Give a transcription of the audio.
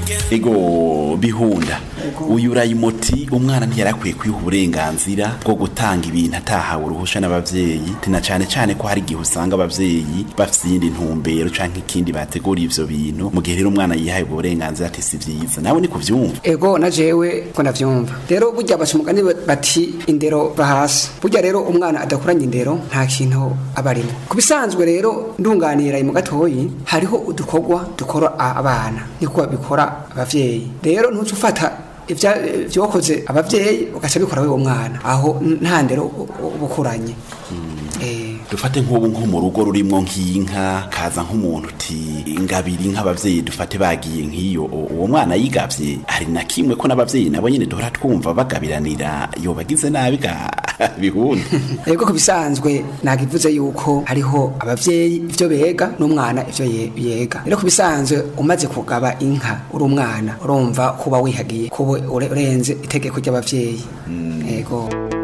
ego bihunda uyu urayimoti umwana ntiyarakwiye kwiha uburenganzira bwo gutanga ibintu atahawe uruhusha n'abavyeyi tina cane cane ko hari igihe usanga abavyeyi bafise iyindi ntumbero canke ikindi bategura ivyo bintu mu gihe rero umwana yihaye ubwo burenganzira ati si vyiza nawe ni kuvyumva ego na jewe ko ndavyumva rero burya baca umugani bati indero va hasi burya rero umwana adakuranye indero nta kintu aba arimo ku bisanzwe rero ndunganira mu gatoyi hariho udukorwa dukora abana niko bikora abavyeyi rero ntuce ufata ibyokoze abavyeyi ugaca bikora wewe mwana aho nta ndero ubukuranye dufate nk'ubu nko mu rugo rurimwo nk'inka kaza nk'umuntu uti ingabiri nk'abavyeyi dufate bagiye nk'iyo uwo mwana yigavye hari na kimwe ko n'abavyeyi nabo nyene duhora twumva bagabiranira yobagize nabi ga bihunda yego ku bisanzwe nagivuze yuko hariho abavyeyi ivyo bega n'umwana ivyo yega rero ku bisanzwe umaze kugaba inka uri umwana urumva kuba wihagiye kuba urenze itegeko ry'abavyeyi yego